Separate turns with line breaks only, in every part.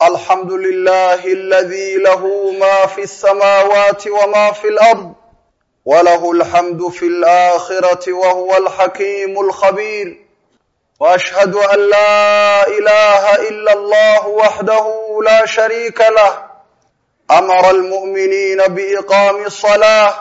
الحمد لله الذي له ما في السماوات وما في الأرض وله الحمد في الآخرة وهو الحكيم الخبير وأشهد أن لا إله إلا الله وحده لا شريك له أمر المؤمنين بإقام الصلاة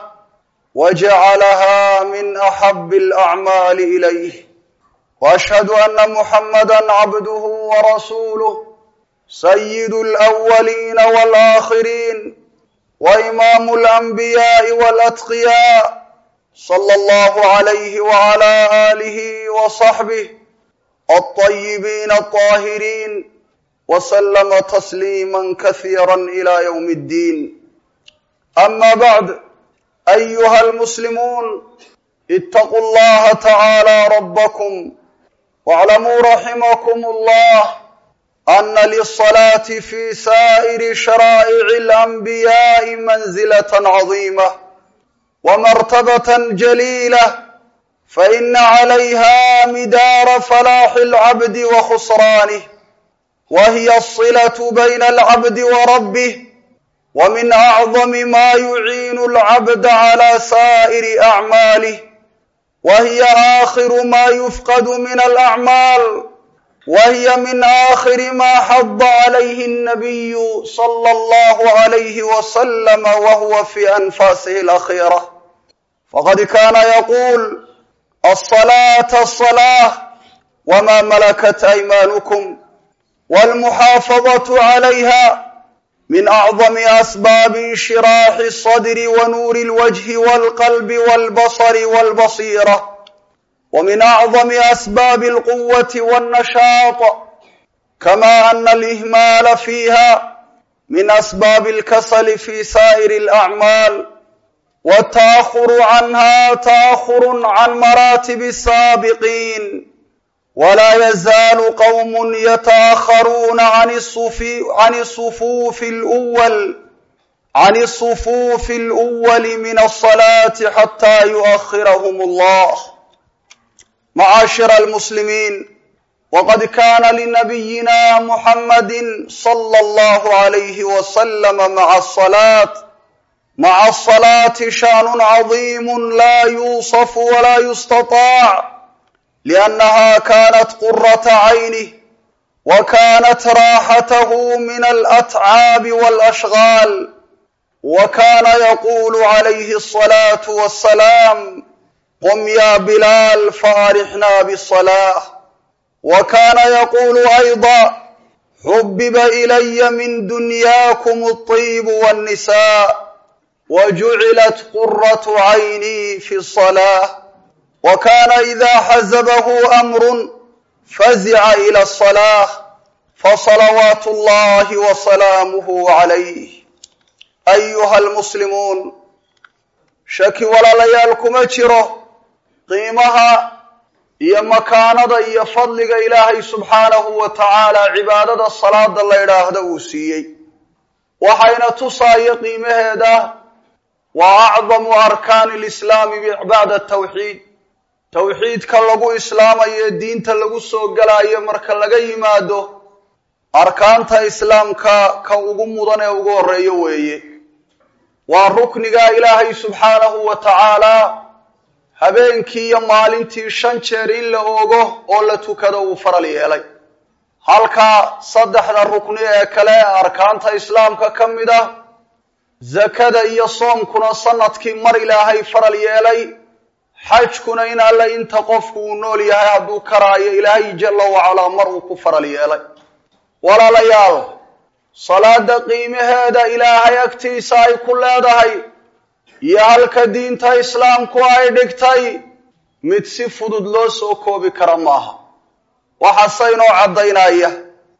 وجعلها من أحب الأعمال إليه وأشهد أن محمدا عبده ورسوله سيد الأولين والآخرين وإمام الأنبياء والأتقياء صلى الله عليه وعلى آله وصحبه الطيبين الطاهرين وسلم تسليما كثيرا إلى يوم الدين أما بعد أيها المسلمون اتقوا الله تعالى ربكم واعلموا رحمكم الله أن للصلاة في سائر شرائع الأنبياء منزلة عظيمة ومرتبة جليلة فإن عليها مدار فلاح العبد وخسرانه وهي الصلة بين العبد وربه ومن أعظم ما يعين العبد على سائر أعماله وهي آخر ما يفقد من الأعمال وهي من آخر ما حض عليه النبي صلى الله عليه وسلم وهو في أنفاسه الأخيرة فقد كان يقول الصلاة الصلاة وما ملكت أيمانكم والمحافظة عليها من أعظم أسباب انشراح الصدر ونور الوجه والقلب والبصر والبصيرة ومن أعظم أسباب القوة والنشاط كما أن الإهمال فيها من أسباب الكسل في سائر الأعمال والتأخر عنها تأخر عن مراتب السابقين ولا يزال قوم يتأخرون عن الصفوف عن الصفوف الأول عن الصفوف الأول من الصلاة حتى يؤخرهم الله معاشر المسلمين وقد كان لنبينا محمد صلى الله عليه وسلم مع الصلاة مع الصلاة شأن عظيم لا يوصف ولا يستطاع لأنها كانت قرة عينه وكانت راحته من الأتعاب والأشغال وكان يقول عليه الصلاة والسلام قم يا بلال فارحنا بالصلاة وكان يقول أيضا حبب إلي من دنياكم الطيب والنساء وجعلت قرة عيني في الصلاة وكان إذا حزبه أمر فزع إلى الصلاة فصلوات الله وسلامه عليه أيها المسلمون shaki walaalayaal kuma jiro qiimaha iyo makaanada iyo fadliga ilaahay subxaanahu wa tacaala cibaadada salaada la idhaahdo uu siiyey waxayna tusaayo qiimaheeda waa acdamu arkaani lislaami bacda tawxiid tawxiidka lagu islaamayo diinta lagu soo galayo marka laga yimaado arkaanta islaamka ka ugu mudan ee ugu horeeyo weeye waa rukniga ilaahay subxaanahu wa tacaalaa habeenkii iyo maalintii shan jeer in la ogo oo la tukado uu faral yeelay halka saddexda rukni ee kale ee arkaanta islaamka ka mid ah zakada iyo soomkuna sanadkii mar ilaahay faral yeelay xajkuna in alle inta qofku uu nool yahay hadduu karaayo ilaahay jalla wacalaa mar uu ku faral yeelay walaalayaal salaada qiimaheeda ilaahay agtiisa ay ku leedahay iyo halka diinta islaamku ay dhigtay mid si fudud loo soo koobi kara maaha waxaase inoo caddaynaya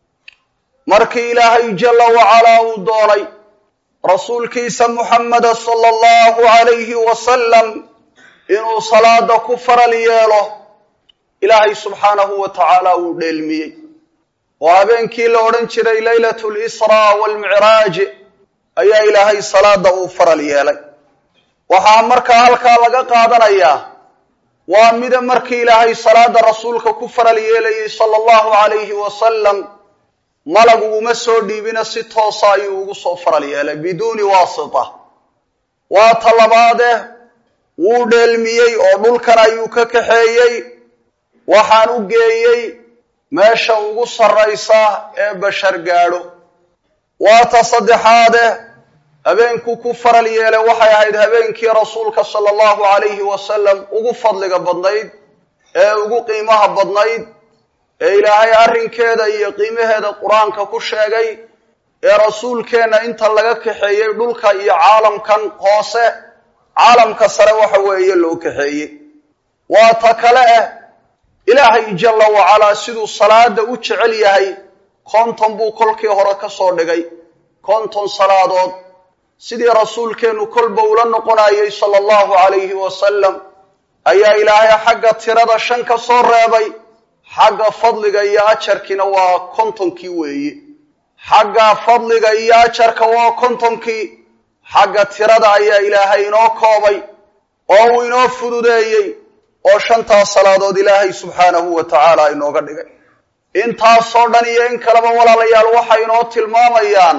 markii ilaahay jalla wacalaa uu doonay rasuulkiisa muxameda sala allahu calayhi wasalam inuu salaada ku faral yeelo ilaahay subxaanahu wa tacaala wuu dheelmiyey oo habeenkii la odhan jiray leylatu lisraa waalmicraaj ayaa ilaahay salaada uu faral yeelay waxaa markaa halkaa laga qaadanayaa waa mida markii ilaahay salaada rasuulka ku faral yeelayay sala allahu calayhi wasalam malag uguma soo dhiibina si toosa ayuu ugu soo faral yeelay biduuni waasita waa ta labaade wuu dheelmiyey oo dhulkan ayuu ka kaxeeyey waxaan u geeyey meesha ugu sarraysa ee bashar gaadho waa ta saddexaade habeenkuu ku faral yeelay waxay ahayd habeenkii rasuulka sala allahu calayhi wasalam ugu fadliga badnayd ee ugu qiimaha badnayd ee ilaahay arrinkeeda iyo qiimaheeda qur-aanka ku sheegay ee rasuulkeenna inta laga kaxeeyey dhulka iyo caalamkan hoose caalamka sare waxa weeye loo kaxeeyey waa ta kale ah ilaahay jalla wacalaa siduu salaada u jecel yahay konton buu kolkii hore ka soo dhigay konton salaadood sidii rasuulkeennu kolba ula noqonayay sala allahu calayhi wasalam ayaa ilaahay xagga tirada shan ka soo reebay xagga fadliga iyo ajarkiina waa kontonkii weeye xagga fadliga iyo ajarka waa kontonkii xagga tirada ayaa ilaahay inoo koobay oo uu inoo fududeeyey oo shantaas salaadood ilaahay subxaanahu wa tacaala inooga dhigay intaasoo dhan iyo in kaleba walaalayaal waxay inoo tilmaamayaan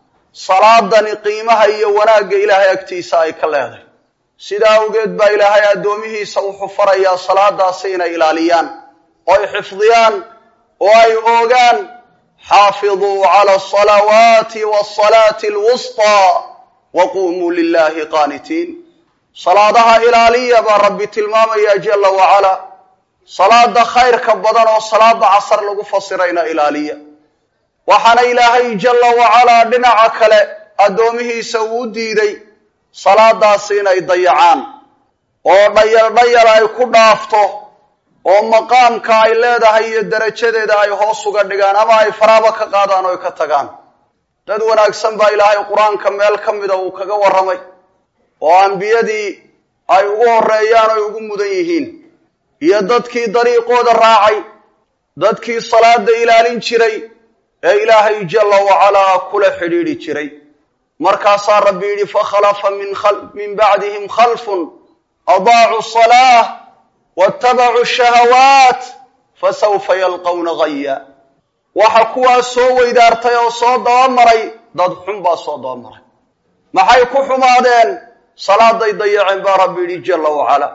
salaadani qiimaha iyo wanaagga ilaahay agtiisa ay ka leedahay sidaa awgeed baa ilaahay addoomihiisa wuxuu farayaa salaadaasi inay ilaaliyaan oo ay xifdiyaan oo ay oogaan xaafiduu cala asalawaati waasalaati alwustaa wa quumuu lilahi qaanitiin salaadaha ilaaliya baa rabbi tilmaamaya jalla wacalaa salaada khayrka badan oo salaada casar lagu fasirayna ilaaliya waxaana ilaahay jalla wacalaa dhinaca kale addoomihiisa uu diiday salaadaasi inay dayacaan oo dhayal dhayal ay ku dhaafto oo maqaamka ay leedahay iyo darajadeeda ay hoos uga dhigaan ama ay faraaba ka qaadaan oo ka tagaan dad wanaagsan baa ilaahay qur-aanka meel ka mida uu kaga warramay oo ambiyadii ay ugu horreeyaan oy ugu mudan yihiin iyo dadkii dariiqooda raacay dadkii salaada ilaalin jiray ee ilaahay jalla wacalaa kula xidhiidhi jiray markaasaa rabbi yidhi fakhalafa min bacdihim khalfun adaacuu salaah waattabacuu shahawaat fasawfa yalqawna gaya waxa kuwaas soo weydaartay oo soo dabamaray dad xun baa soo dabamaray maxay ku xumaadeen salaaday dayaceen baa rabbi yidhi jalla wacalaa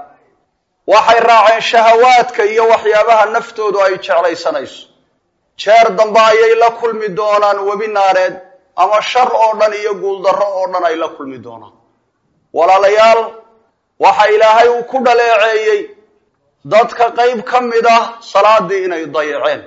waxay raaceen shahawaadka iyo waxyaabaha naftoodu ay jeclaysanayso jeer dambe ayay la kulmi doonaan webi naareed ama shar oo dhan iyo guuldarro oo dhan ay la kulmi doonaan walaalayaal waxa ilaahay uu ku dhaleeceeyey dadka qayb ka mid ah salaadii inay dayaceen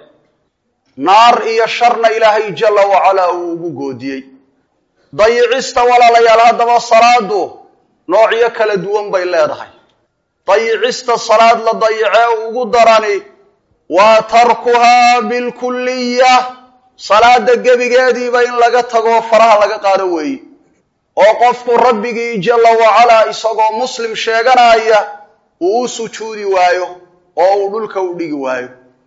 naar iyo sharna ilaahay jalla wacalaa uu ugu goodiyey dayicista walaalayaal haddaba salaadu noocyo kala duwan bay leedahay dayicista salaad la dayacee ugu darani waa tarkuhaa bilkulliya salaada gebigeediiba in laga tago faraha laga qaado weeye oo qofku rabbigii jalla wacalaa isagoo muslim sheeganaya uu u sujuudi waayo oo uu dhulka u dhigi waayo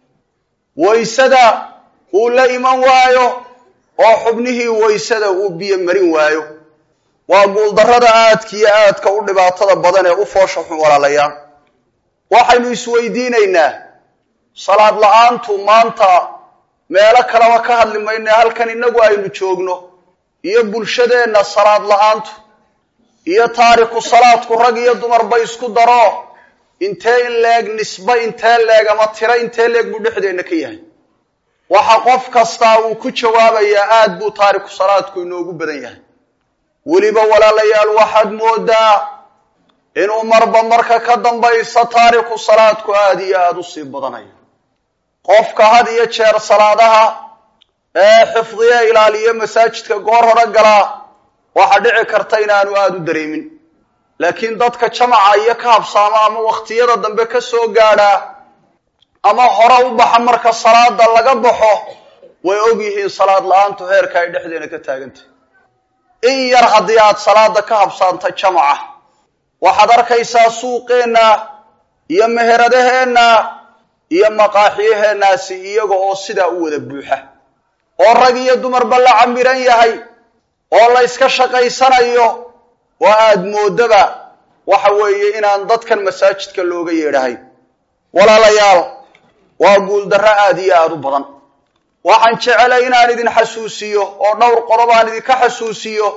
waysada uu la iman waayo oo xubnihii waysada uu biyo marin waayo waa guuldarrada aadka iyo aadka u dhibaatada badan ee u foosha xun walaalayaal waxaynu isweydiinaynaa salaad la-aantu maanta meelo kaleba ka hadli mayne halkan innagu aynu joogno iyo bulshadeenna salaad la-aantu iyo taariku salaadku rag iyo dumarba isku daro intee in leeg nisbe intee leeg ama tiro intee leeg buu dhexdeenna ka yahay waxa qof kastaa uu ku jawaabayaa aad buu taariku salaadku inoogu badan yahay weliba walaalayaal waxaad moodaa inuu marba marka ka dambaysa taariku salaadku aada iyo aada u sii badanayo qofka had iyo jeer salaadaha ee xifdiye ilaaliyo masaajidka goor hore galaa waxaa dhici karta inaanu aada u dareemin laakiin dadka jamaca iyo ka habsaama ama wakhtiyada dambe ka soo gaadhaa ama hore u baxa marka salaada laga baxo way og yihiin salaad la-aantu heerka ay dhexdeena ka taagantahy in yar haddii aad salaada ka habsaanta jamaca waxaad arkaysaa suuqeenna iyo meheradaheenna iyo maqaaxiyaheennaasi iyaga oo sidaa u wada buuxa oo rag iyo dumarba la camiran yahay oo la yska shaqaysanayo oo aad moodaba waxa weeye inaan dadkan masaajidka looga yeedhahay walaalayaal waa guuldarro aada iyo aada u badan waxaan jecelay inaan idin xasuusiyo oo dhowr qorob aan idinka xasuusiyo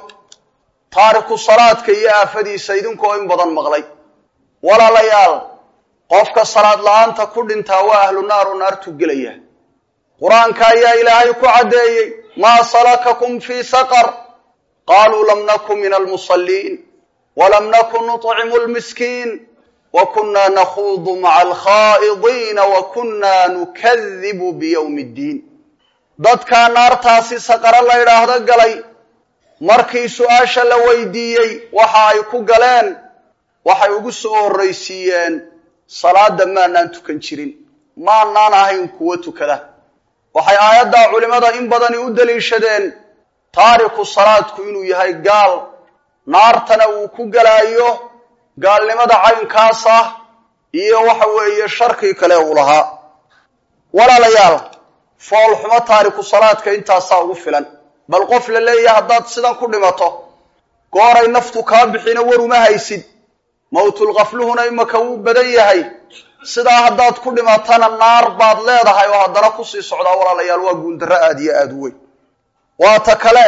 taariku salaadka iyo aafadiisa idinkoo in badan maqlay walaalayaal qofka salaad la-aanta ku dhintaa waa ahlu naaru naartu gelaya qur-aanka ayaa ilaahay ku caddeeyey maa salakakum fii saqar qaaluu lam naku min almusalliin walam nakun nuطcimu lmiskiin wa kunna nakhuudu maca alkhaa'idiina wa kunna nukadibu biyowmi ddiin dadkaa naartaasi saqaro la ydhaahdo galay markii su-aasha la weydiiyey waxa ay ku galeen waxay ugu soo horraysiiyeen salaada maanaan tukan jirin maanaan ahayn kuwo tukada waxay aayaddaa culimmada in badani u daliishadeen taariku salaadku inuu yahay gaal naartana uu ku galaayo gaalnimada caynkaas ah iyo waxa weeye sharkii kale uu lahaa walaalayaal foolxumo taariku salaadka intaasaa ugu filan bal qof la leeyahay haddaad sidan ku dhimato gooray naftu kaa bixina war uma haysid mawtulkafluhuna imaka wuu badan yahay sidaa haddaad ku dhimatana naar baad leedahay oo haddana kusii socdaa walaalayaal waa guuldarro aada iyo aada u weyn waata kale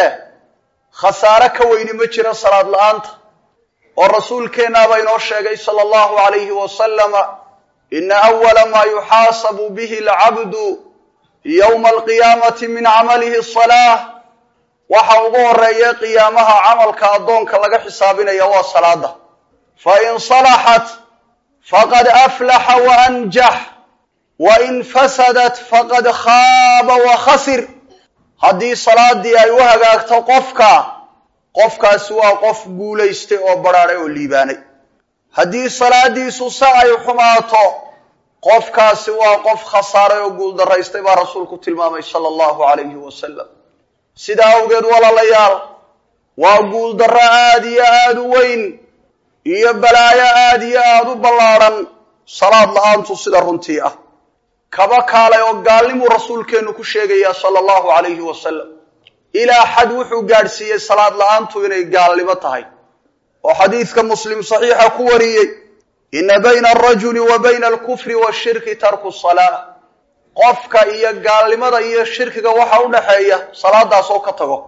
khasaare ka weyni ma jira salaad la-aanta oo rasuulkeennaaba inoo sheegay sala allahu alayhi wasalama ina awala maa yuxaasabu bihi alcabdu yowma alqiyaamati min camalihi asalaa waxa ugu horeeya qiyaamaha camalka addoonka laga xisaabinaya waa salaada fa in salaxat faqad aflaxa wa anjax wa in fasadat faqad khaaba wa khasir haddii salaadii ay u hagaagto qofka qofkaasi waa qof guulaystay oo badhaadhay oo liibaanay haddii salaadiisu se ay xumaato qofkaasi waa qof khasaaray oo guuldaraystay baa rasuulku tilmaamay sala allahu calayhi wasalam sidaa awgeed walaalayaal waa guuldarro aada iyo aada u weyn iyo balaayo aada iyo aada u ballaadhan salaad la-aantu sida runtii ah kaba kaalay oo gaalnimuu rasuulkeennu ku sheegayaa sala allahu calayhi wasalam ilaa xad wuxuu gaadhsiiyey salaad la-aantu inay gaalnimo tahay oo xadiidka muslim saxiixa ku wariyey ina bayna alrajuli wa bayna alkufri washirki tarku salaa qofka iyo gaalnimada iyo shirkiga waxa udhaxeeya salaadaas oo ka tago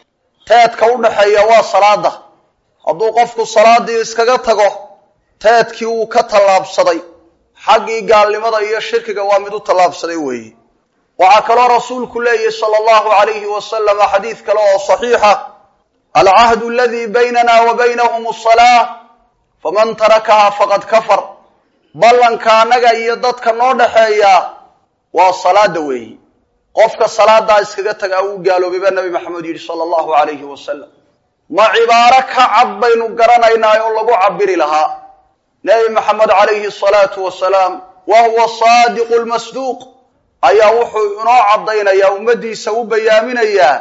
teedka udhaxeeya waa salaada hadduu qofku salaadii iskaga tago teedkii uu ka tallaabsaday xaggii gaalnimada iyo shirkiga waa mid u tallaabsaday weeye waxaa kaloo rasuulku leeyahy sala allahu alayhi wasalam xadiid kale oo saxiixa alcahdu aladii baynana wa baynahum asalaa faman tarakaha faqad kafar ballanka annaga iyo dadka noo dhaxeeya waa salaada weeyi qofka salaadaa iskaga tagaa wuu gaaloobay baa nabi maxamed yidhi sala allahu alayhi wasalam ma cibaaro ka cad baynu garanaynaa oo lagu cabiri lahaa nebi maxamed calayhi asalaatu wasalaam wa huwa saadiqu lmasduuq ayaa wuxuu inoo caddaynayaa ummaddiisa u bayaaminayaa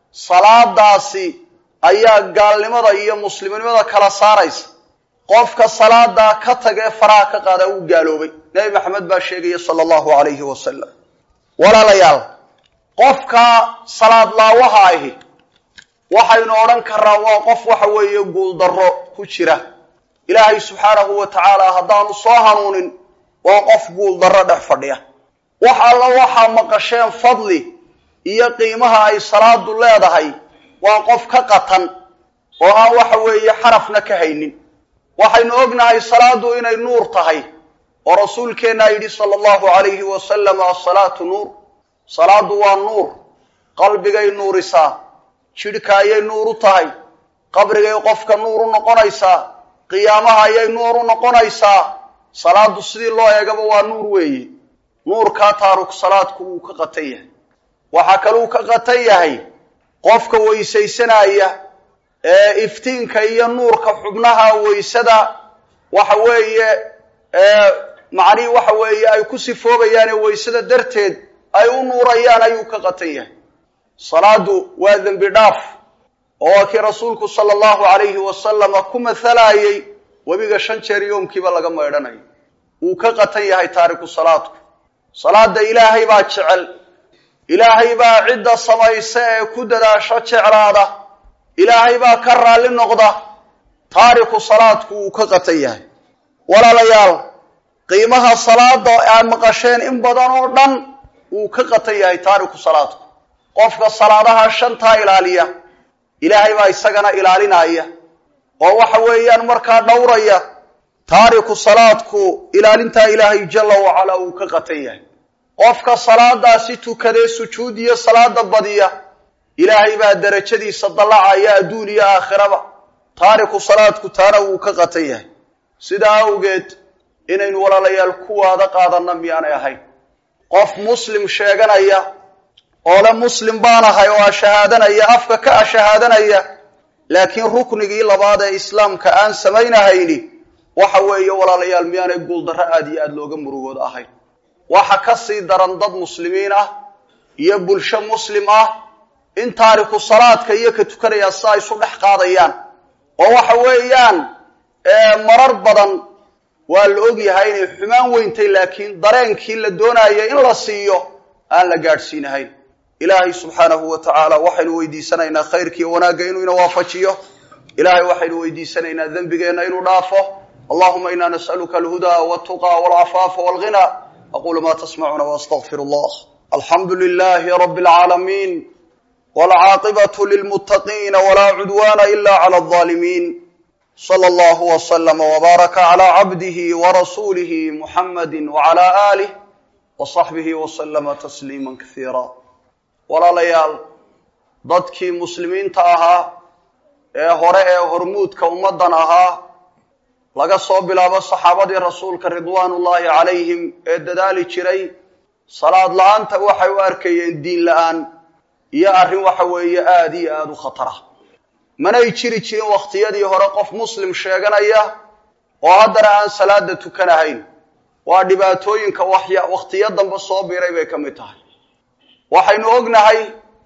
salaadaasi ayaa gaalnimada iyo muslimnimada kala saaraysa qofka salaadaa ka tagee faraha ka qaadaa wuu gaaloobay nebi maxamed baa sheegaya sala allahu alayhi wasalam walaalayaal qofka salaad laawaha ahi waxaynu odhan karaa waa qof waxa weeye guuldarro ku jira ilaahay subxaanahu wa tacaala haddaanu soo hanuunin waa qof guuldarro dhex fadhiya wax alla waxaa maqasheen fadli iyo qiimaha ay salaadu leedahay waa qof ka qatan oo aan waxa weeye xarafna ka haynin waxaynu ognahay salaadu inay nuur tahay oo rasuulkeennaa yidhi sala allahu alayhi wasalam asalaatu nuur salaadu waa nuur qalbigay nuurisaa jidhka ayay nuur u tahay qabrigay qofka nuur u noqonaysaa qiyaamaha ayay nuur u noqonaysaa salaadu sidii loo eegaba waa nuur weeye nuurkaa taaruk salaadku wuu ka qatan yahay waxaa kaluu ka qatan yahay qofka weysaysanaya ee iftiinka iyo nuurka xubnaha weysada waxa weeye macnihii waxa weeye ay ku sifoobayaane weysada darteed ay u nuurayaan ayuu ka qatan yahay salaadu waa dembi dhaaf oo waa kii rasuulku sala allahu alayhi wasalama ku mathalayey webiga shan jeer yoomkiiba laga maydhanayo wuu ka qatan yahay taariku salaadku salaada ilaahay baa jecel ilaahay baa cidda samaysa ee ku dadaasho jeclaada ilaahay baa ka raalli noqda taariku salaadku wuu ka qatan yahay walaalayaal qiimaha salaada aad maqasheen in badan oo dhan wuu ka qatan yahay taariku salaadku qofka salaadaha shantaa ilaaliya ilaahay baa isagana ilaalinaya oo waxa weeyaan markaa dhowraya taariku salaadku ilaalintaa ilaahay jalla wacalaa uu ka qatan yahay qofka salaadaasi tukadee sujuud iyo salaada badiya ilaahay baa derajadiisa dallacaya adduun iyo aakhiraba taariku salaadku taana wuu ka qatan yahay sidaa awgeed inaynu walaalayaal kuwaada qaadanna miyaanay ahayn qof muslim sheeganaya oo le muslim baan ahay oo ashahaadanaya afka ka ashahaadanaya laakiin ruknigii labaad ee islaamka aan samaynahayni waxa weeye walaalayaal miyaanay guuldarro aada iyo aada looga murugood ahayn waxa ka sii daran dad muslimiin ah iyo bulsho muslim ah in taariku salaadka iyo ka tukanaya si ay isu dhex qaadayaan oo waxa weeyaan marar badan waa la ogyahay inay xumaan weyntay laakiin dareenkii la doonaya in la siiyo aan la gaadhsiinahayn ilaahay subxaanahu wa tacaala waxaynu weydiisanaynaa khayrkiiyo wanaagga inuu ina waafajiyo ilahay waxaynu weydiisanaynaa dembigeenna inuu dhaafo allahuma ina nas'aluka alhudaa waltuqa walcafaafa walghina aqulu ma tasmacuuna waastaqfir allah alxamdu lilahi rabi alcaalamiin walcaaqibatu lilmuttaqiina walaa cudwana ila cala alظaalimiin slى اllah وslm وbaaraka عlى cabdihi وrasuulihi muxamadi وعlى آlih وصaxbihi وslma تsliima kasiira walaalayaal dadkii muslimiinta ahaa ee hore ee hormuudka ummadan ahaa laga soo bilaabo saxaabadii rasuulka ridwaan ullahi calayhim ee dadaali jiray salaad la-aanta waxay u arkayeen diin la-aan iyo arrin waxa weeye aada iyo aada u khatara manay jiri jirin wakhtiyadii hore qof muslim sheeganaya oo haddana aan salaada tukanahayn waa dhibaatooyinka waxya wakhtiyo dambe soo biiray bay ka mid tahay waxaynu ognahay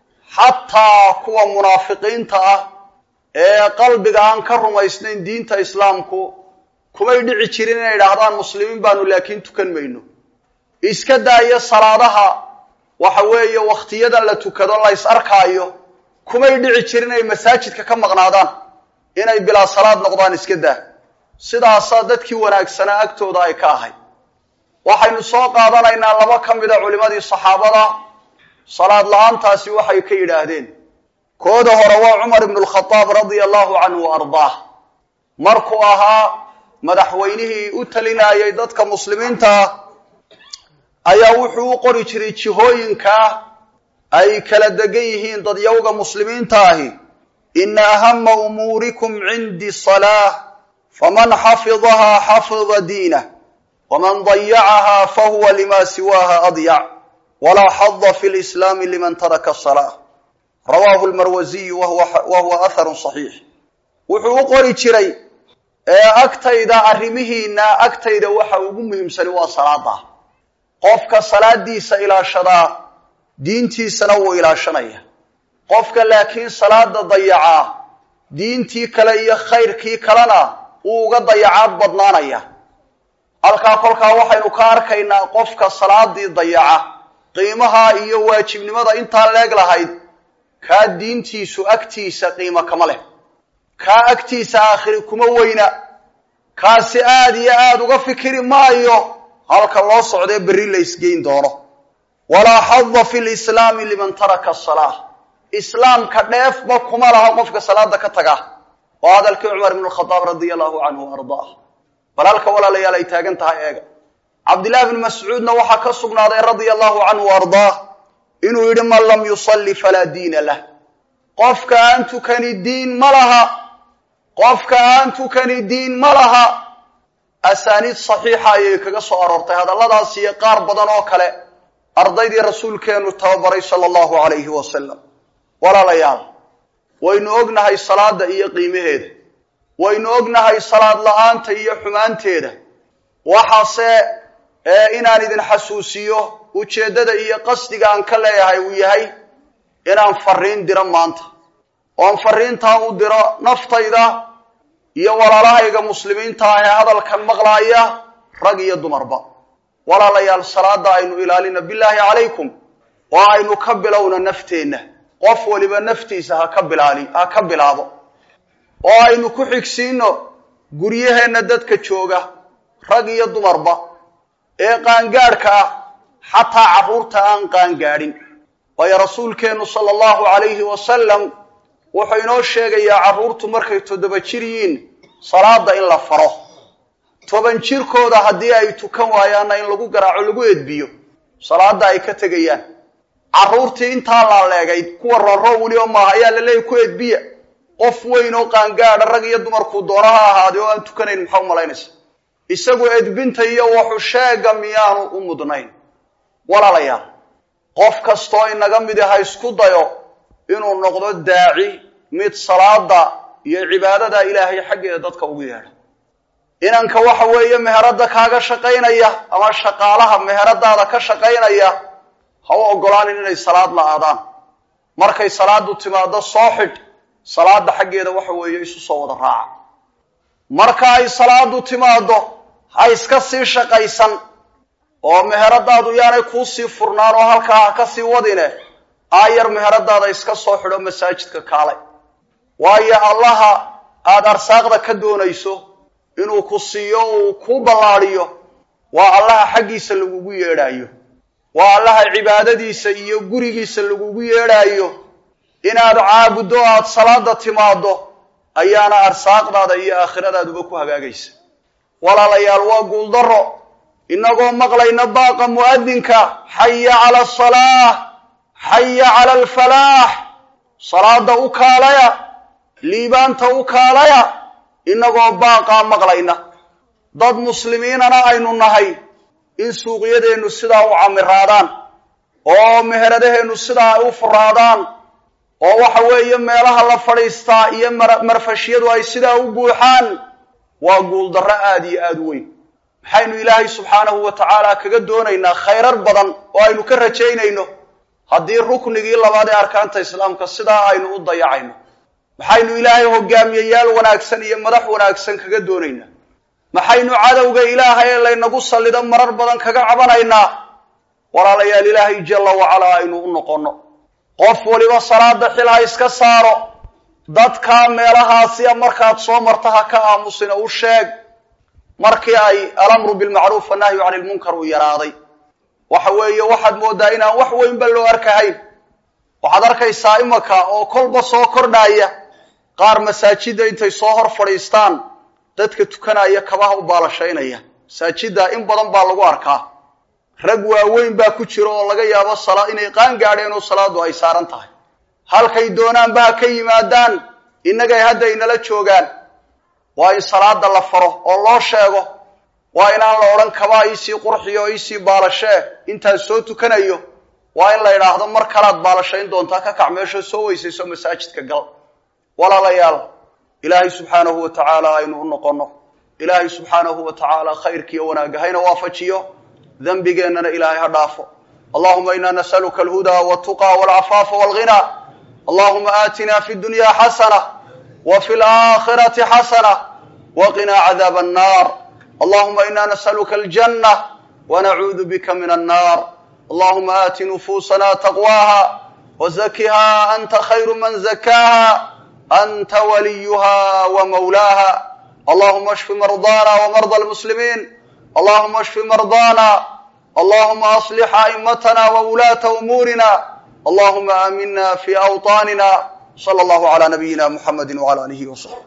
xataa kuwa munaafiqiinta ah ee qalbiga aan ka rumaysnayn diinta islaamku kumay dhici jirin inay idhaahdaan muslimiin baanu laakiin tukan mayno iska daaya salaadaha waxa weeye wakhtiyadan la tukado la ys arkaayo kumay dhici jirin inay masaajidka ka maqnaadaan inay bilaa salaad noqdaan iska daa sidaasaa dadkii wanaagsanaa agtooda ay ka ahay waxaynu soo qaadanaynaa laba ka mida culimadii saxaabada salaad la-aantaasi waxay ka yidhaahdeen kooda hore waa cumar ibnu lkhadaab radia allahu canhu wa ardaah markuu ahaa madaxweynihii u talinayay dadka muslimiinta ah ayaa wuxuu u qori jiray jihooyinkaa ay kala degan yihiin dadyawga muslimiinta ahi ina ahama umuurikum cindii salaah faman xafidahaa xafida diinah waman dayacahaa fahuwa lima siwaaha adyac walaa xada fi lislaami liman taraka salaa rawaahu lmarwasiyu wa huwa atharun saxiix wuxuu u qori jiray ee agtayda arrimihiina agtayda waxa ugu muhiimsani waa salaada qofka salaadiisa ilaashadaa diintiisana wuu ilaashanaya qofka laakiin salaada dayacaa diintii kale iyo khayrkii kalena wuu uga dayacaad badnaanaya halkaa kolkaa waxaynu ka arkaynaa qofka salaadii dayaca qiimaha iyo waajibnimada intaa leeg lahayd kaa diintiisu agtiisa qiimo kama leh kaa agtiisa aakhiri kuma weyna kaasi aada iyo aada uga fikiri maayo halka loo socdee berri la ysgeyn doono walaa xada fi lislaami liman taraka asalaa islaamka dheefba kuma laha qofka salaada ka taga waa hadalkii cumar ibnu khadaab radia allahu canhu ardaah bal halka walaalayaal ay taagan tahay eega cabdillahi bni mascuudna waxaa ka sugnaaday radia allahu canhu ardaah inuu yidhi man lam yusalli falaa diina lah qofka aan tukani diin ma laha qofka aan tukani diin ma laha asaaniid saxiixa ayay kaga soo aroortay hadalladaas iyo qaar badan oo kale ardaydii rasuulkeenu tababaray sala allahu calayhi wasalam walaalayaal waynu ognahay salaada iyo qiimaheeda waynu ognahay salaad la-aanta iyo xumaanteeda waxaase inaan idin xasuusiyo ujeeddada iyo qasdiga aan ka leeyahay uu yahay inaan fariin diro maanta oon fariintaa u diro naftayda iyo walaalahayga muslimiinta ah ee hadalkan maqlaaya rag iyo dumarba walaalayaal salaada aynu ilaalina bilaahi calaykum oo aynu ka bilowna nafteenna qof waliba naftiisa ha ka bilaali ha ka bilaabo oo aynu ku xigsiino guryaheenna dadka jooga rag iyo dumarba ee qaangaadhka ah xataa carruurta aan qaangaadhin waayo rasuulkeennu sala allahu calayhi wasalam wuxuu inoo sheegayaa carruurtu markay toddoba jir yihiin salaada in la faro toban jirkooda haddii ay tukan waayaanna in lagu garaaco lagu edbiyo salaada ay ka tegayaan carruurtii intaa laaleegayd kuwa rooroo weli oo maaha ayaa la leeyay ku edbiya qof weyn oo qaangaadha rag iyo dumarkuu doono ha ahaaday oo aan tukanayn maxaa u malaynaysa isagu edbinta iyo waxu sheega miyaanu u mudnayn walaalayaal qof kastoo inaga midi ha isku dayo inuu noqdo daaci mid salaada iyo cibaadada ilaahay xaggeeda dadka ugu yeedha inanka waxa weeye meheradda kaaga shaqaynaya ama shaqaalaha meheradaada ka shaqaynaya ha u ogolaanin inay salaad la-aadaan markay salaadu timaado soo xidh salaada xaggeeda waxa weeye isu soo wada raaca marka ay salaadu timaado ha iska sii shaqaysan oo meheradaadu yaanay kuusii furnaan oo halkaa ha ka sii wadine aayar meheradaada iska soo xidho masaajidka kaalay waayo allaha aada arsaaqda ka doonayso inuu ku siiyo uu kuu ballaadiyo waa allaha xaggiisa lagugu yeedhaayo waa allaha cibaadadiisa iyo gurigiisa lagugu yeedhaayo inaad caabuddo aad salaada timaaddo ayaana arsaaqdaada iyo aakhiradaaduba ku hagaagaysa walaalayaal waa guuldaro inagoo maqlayna baaqa mu'adinka xaya cala asalaah xaya cala alfalaax salaada u kaalaya liibaanta u kaalaya inagoo baaqaa maqlayna dad muslimiinana aynu nahay in suuqyadeennu sidaa u camiraadaan oo meheradaheennu sidaa ay u furaadaan oo waxa weeye meelaha la fadhiistaa iyo marfashyadu ay sidaa u buuxaan waa guuldarro aada iyo aada u weyn maxaynu ilaahay subxaanahu wa tacaala kaga doonaynaa khayrar badan oo aynu ka rajaynayno haddii ruknigii labaad ee arkaanta islaamka sidaa aynu u dayacayno maxaynu ilaahay hogaamiyeyaal wanaagsan iyo madax wanaagsan kaga doonaynaa maxaynu cadowga ilaahay ee laynagu sallido marar badan kaga cabanaynaa walaalayaal ilaahay jalla wacalaa aynu u noqonno qof waliba salaada xil ha iska saaro dadkaa meelahaasiya markaad soo marta ha ka aamusina u sheeg markii ay alamru bilmacruuf annahyu cani lmunkar uu yaraaday waxa weeye waxaad moodaa inaan wax weynba loo arkahayn waxaad arkaysaa imaka oo kolba soo kordhaya qaar masaajidda intay soo hor fadhiistaan dadka tukanaya kabaha u baalashaynaya masaajidda in badan baa lagu arkaa rag waaweyn baa ku jira oo laga yaabo sala inay qaan gaadheen oo salaadu ay saaran tahay halkay doonaanba ha ka yimaadaan innagay hadda inala joogaan waa in salaada la faro oo loo sheego waa inaan la odhan kabaa iisii qurxiyo o iisii baalashee intaan soo tukanayo waa in la idhaahdo mar kalaad baalashayn doontaa ka kac meesha soo weysayso masaajidka gal walaalayaal ilaahay subxaanahu wa tacaala aynu u noqonno ilaahay subxaanahu wa tacaala khayrkiiyo wanaagga hayna waafajiyo dembigeennana ilaahay ha dhaafo allahuma ina nasaluka alhudaa waltuqa walcafaafa walghina allahuma aatina fi dunya xasana wa fi laakhirati xasana waqinaa cadaaba annar allahuma ina nasaluka aljanna wanacuudu bika min annar allahuma aati nufuusana taqwaha wazakiha anta khayru man zakaaha anta waliyuha wamawlaaha allahuma ashfi mardana wmarda almuslimiin allahuma ashfi mardana allahuma aslix a'immatana wawulaata umuurina allahuma aamina fi awطaanina slى allahu عlى nabiyina muxamadi wعlى alihi وصaxbi